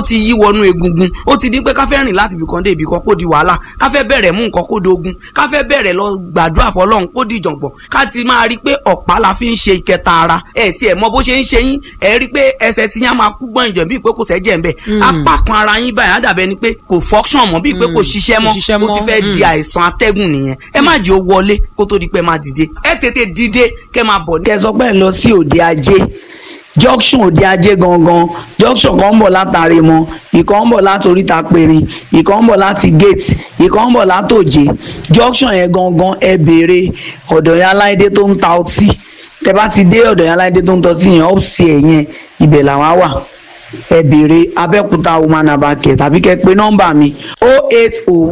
ti yí wọnú egungun ó ti di pé ká fẹ́ rìn láti ibìkan dé ibìkan kó di wàhálà ká fẹ́ bẹ̀rẹ̀ mú nǹkan kó dogun ká fẹ́ bẹ̀rẹ̀ lọ gbàdúrà fọlọ́run kó di ìjọ̀gbọ̀n ká ti máa rí i pé ọ̀pá la fi ń ṣe ìkẹta ara ẹ̀ tí ẹ̀ mọ bó ṣe ń ṣe yín ẹ̀ rí i pé ẹsẹ̀ ti yín á máa kú gbọ́n ìjọ̀ bíi pé kò sẹ́jẹ̀ ń bẹ̀ apá kan ara yín báyìí á dàbẹ̀ ni pé kò function mọ́ bíi pé kò ṣiṣẹ́ mọ́ Kò ṣiṣẹ́ ó ti mọ́, fẹ́ mm. di àìsàn atẹ́gùn nìyẹn ẹ má jẹ́ ó wọlé kó tó di pé ẹ máa dìde ẹ tètè dìde kẹ́ máa bọ̀ ní. kẹ sọ pé ẹ lọ sí òde ajé junction òde ajé gangan junction kan ń bọ̀ látàrí mọ ìkan ń bọ̀ láti oríta pèrè ìkan ń bọ̀ láti gate ìkan ń bọ̀ látòjé junction yẹn gangan ẹ béèrè ọ̀dọ̀ yẹn aláìdé tó ń ta ọtí tẹ bá ti dé ọ̀dọ̀ yẹn aláìdé tó ń ta ọtí yẹn ọ́ọ̀sì ẹ̀ yẹn ibẹ̀ làwọn á wà ẹ béèrè abẹ́òkúta woman abakẹ̀ tàbí kẹ pé nọ́mbà mi o eight o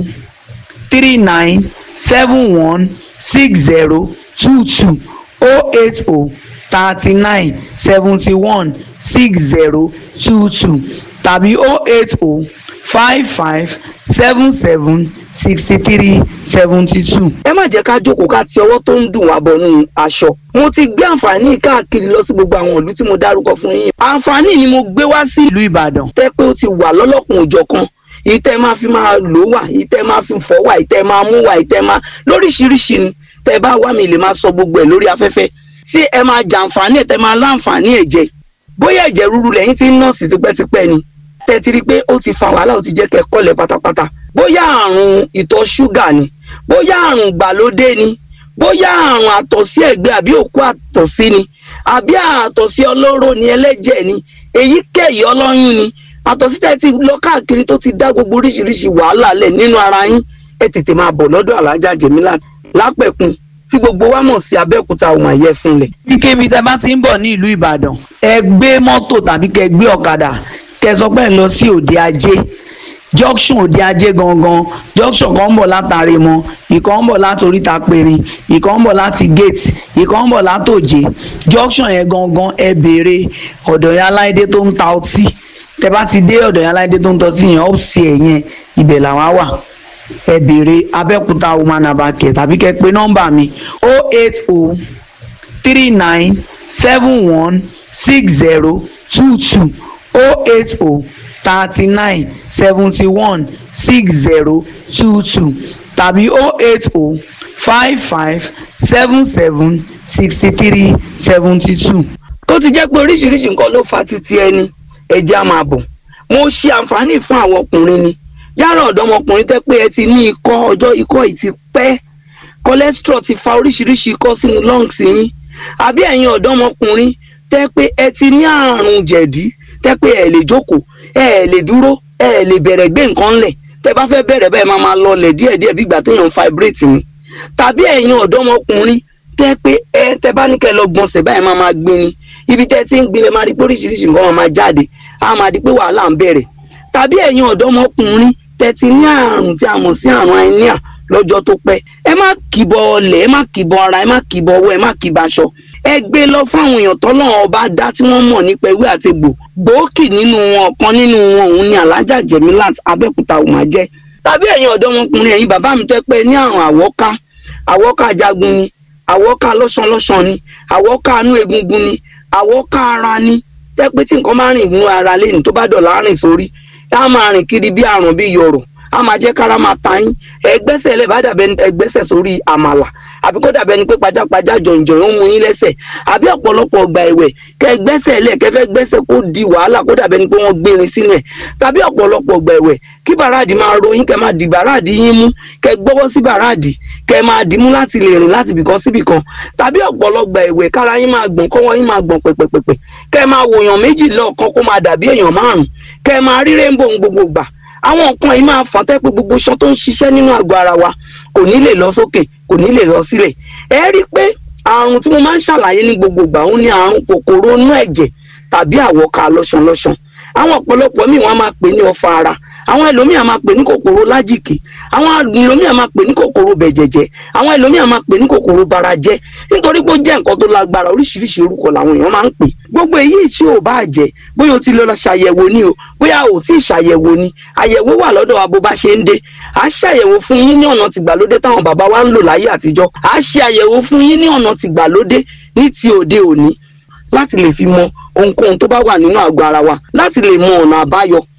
three nine seven one six zero two two oh eight oh thirty nine seventy one six zero two two tàbí oh eight oh five five seven seven sixty three seventy two. ẹ má jẹ́ ká jókòó ká ti ọwọ́ tó ń dùn wá bọ̀nú aṣọ. mo ti gbé àǹfààní káàkiri lọ sí gbogbo àwọn ìlú tí mo dárúkọ fún yín. àǹfààní ni mo gbé wá sí ìlú ìbàdàn. tẹ́ pé ó ti wà lọ́lọ́kùn òjọ̀kan ìtẹ́ máa fi máa lò wà ìtẹ́ máa fi fọ́ wà ìtẹ́ máa mú wà ìtẹ́ máa lóríṣiríṣi ni tẹ́ bá wá mi lè máa sọ gbogbo ẹ̀ lórí afẹ́fẹ́ tí ẹ máa jàǹfààní ẹ̀ tẹ́ máa láǹfààní ẹ̀ jẹ bóyá ẹ̀jẹ̀ ríru lẹ́yìn tí ń nọ́ọ̀sì tipẹ́tipẹ́ ni tẹ́ ti rí i pé ó ti fa wàhálà ó ti jẹ́ kẹ́ kọ́lẹ̀ pátápátá bóyá àrùn ìtọ̀ ṣúgà ni bóyá àrùn gbàlódé ni bóyá àrùn àtọ̀sí ẹ̀gbẹ́ àbí òkú àtọ̀sí ni àbí àtọ̀sí ọlọ́rọ̀ ni ẹlẹ́jẹ̀ ni èyíkéyìí ọlọ́yún ni àtọ̀sí tẹ́ ti lọ káàkiri tó ti dá gbogbo oríṣiríṣi wàhálà lẹ̀ nínú ara yín ẹ tètè máa bọ̀ lọ́dọ̀ alájà jẹ̀mílà lápẹ̀kun tí gbogbo wa mọ̀ sí abẹ́òkúta ohun àyẹ̀ fúnlẹ̀. kíkébi tẹ bá ti ń bọ̀ ní ìlú ìbàdàn ẹ gbé mọ́tò tàbí kẹ gbé ọ̀kadà kẹ sọ pé ẹ lọ sí òde ajé junction òde ajé gangan junction kan ń bọ̀ látàrí mọ ìkan ń bọ̀ láti oríta pèrè ìkan ń bọ̀ láti gate ìkan ń bọ̀ látòjé junction yẹn gangan ẹ béèrè ọ̀dọ̀ yẹn aláìdé tó ń ta ọtí tẹ bá ti dé ọ̀dọ̀ yẹn aláìdé tó ń ta ọtí yẹn ọ́ọ̀sì ẹ̀ yẹn ibẹ̀ làwọn á wà ẹ béèrè abẹ́òkúta woman abakẹ̀ tàbí kẹ pé nọ́mbà mi o eight o three nine seven one six zero two two o eight o thirty nine seventy one six zero two two tàbí o eight o five five seven seven sixty three seventy two. tó ti jẹ́ pé oríṣiríṣi nǹkan ló fa títí ẹni ẹ̀jẹ̀ á máa bọ̀ mo ṣe àǹfààní fún àwọn ọkùnrin ni yàrá ọ̀dọ́mọkùnrin tẹ́ pé ẹ ti ní ikọ́ ọjọ́ ikọ́ yìí ti pẹ́ cholesterol ti fa oríṣiríṣi ikọ́ sínú lungs yín àbí ẹ̀yin ọ̀dọ́mọkùnrin tẹ́ pé ẹ ti ní àrùn jẹ̀dí tẹ́ pé ẹ lè jókòó ẹ lè dúró ẹ lè bẹ̀rẹ̀ gbé nǹkan ńlẹ̀ tẹ́ bá fẹ́ bẹ̀rẹ̀ bẹ́ẹ̀ máa máa lọlẹ̀ díẹ̀díẹ̀ bí ìgbà téèyàn ń fibrate ni tàbí ẹ̀yin ọ̀dọ́mọkùnrin tẹ́ pé ẹ tẹ́ bá ní kẹ́ lọ gbọ̀nsẹ̀ báyìí máa máa gbé ni ibi tẹ́ ti ń gbé lẹ máa rí pé oríṣiríṣi nǹkan máa máa jáde á máa di pé wàhálà ń bẹ̀rẹ̀ tàbí ẹ̀yin ọ̀dọ́mọkùnrin tẹ́ ti ní àrùn tí a mọ̀ sí àrùn anemia lọ́jọ́ tó pẹ́ ẹ má kìbọ ọlẹ̀ ẹ má kìbọ ara ẹ má kìbọ ọwọ́ ẹ má kìbọ aṣọ ẹ gbé lọ fáwọn èèyàn tọ́lọ́run ọba dá tí wọ́n mọ̀ nípa ewé àti egbò gbòógì nínú wọn ọ̀kan nínú wọn òun ni alájà jẹ̀mílát abẹ́òkúta òun máa jẹ́ tàbí ẹ̀yin ọ̀dọ́mọkùnrin ẹ̀yin bàbá mi tẹ́ pé ní àrùn àwọ́ká àwọ́ká jagun ni àwọ́ká lọ́sànlọ́sàn ni àwọ́ká inú egungun ni àwọ́ká ara ni tẹ́ pé tí nǹkan bá rìn inú ara lẹ́nu tó bá dọ̀là rìn sórí á máa rìn kiri bí àrùn bí yọ̀rọ̀ á máa jẹ́ kára máa ta yín ẹgbẹ́sẹ̀ lẹ̀ bá dàbẹ́ ẹgbẹ́sẹ̀ sórí àmàlà àbí kó dàbẹ́ ni pé pajápajá jọ̀njọ̀n ó mú yín lẹ́sẹ̀ àbí ọ̀pọ̀lọpọ̀ ọgbà ẹ̀wẹ̀ kẹ́ ẹgbẹ́sẹ̀ lẹ̀ kẹ́ fẹ́ gbẹ́sẹ̀ kó di wàhálà kó dàbẹ́ ni pé wọ́n gbérin sínú ẹ̀ tàbí ọ̀pọ̀lọpọ̀ ọgbà ẹ̀wẹ̀ kí bàràdì máa ro yín kẹ́ máa di bàràdì yín mú kẹ́ gbọ́wọ́ sí bàràdì kẹ́ máa dì mú láti lè rìn láti ibìkan síbìkan tàbí ọ̀pọ̀lọpọ̀ ẹ̀wẹ̀ kára yín máa gbọ̀n kọ́wọ́ yín máa gbọ̀n pẹ̀pẹ̀pẹ̀pẹ̀ kẹ́ máa wòyàn méjì lọ́ọ̀kan kó máa dàbí èèyàn márùn kẹ́ máa rí rainbow gbogbo gbà àwọn nǹkan yìí máa fà tẹ́ pé gbogbo iṣan tó ń ṣiṣẹ́ nínú àgọ́ ara wa kò ní lè lọ sókè kò ní lè lọ sílẹ̀ ẹ rí i pé àrùn tí mo máa ń ṣàlàyé ní gbogbo ìgbà òun ni àrùn kòkòrò inú ẹ̀jẹ̀ tàbí àwọ̀ká lọ́ṣanlọ́ṣan àwọn ọ̀pọ̀lọpọ̀ míì wọ́n máa pè ní ọfà ara àwọn ẹlòmíì á máa pè ní kòkòrò lájìkì àwọn ẹlòmíì á máa pè ní kòkòrò bẹ̀jẹ̀jẹ̀ àwọn ẹlòmíì á máa pè ní kòkòrò barajẹ́ nítorí pé ó jẹ́ nǹkan tó lágbára oríṣiríṣi orúkọ làwọn èèyàn máa ń pè gbogbo èyí tí ò bá jẹ́ bóyá o ti lọ ṣàyẹ̀wò ni o bóyá o ti ṣàyẹ̀wò ni àyẹ̀wò wà lọ́dọ̀ wa bó bá ṣe ń dé à á ṣàyẹ̀wò fún yín ní ọ̀nà tìgbàlódé táwọn bàbá wa ń lò láyé àtijọ́ à á ṣe àyẹ̀wò fún yín ní ọ̀nà tìgbàlódé ní ti òde òní láti lè fi mọ ohunkóhun tó bá wà nínú àgọ́ ara wa láti lè mọ ọ̀nà àbáyọ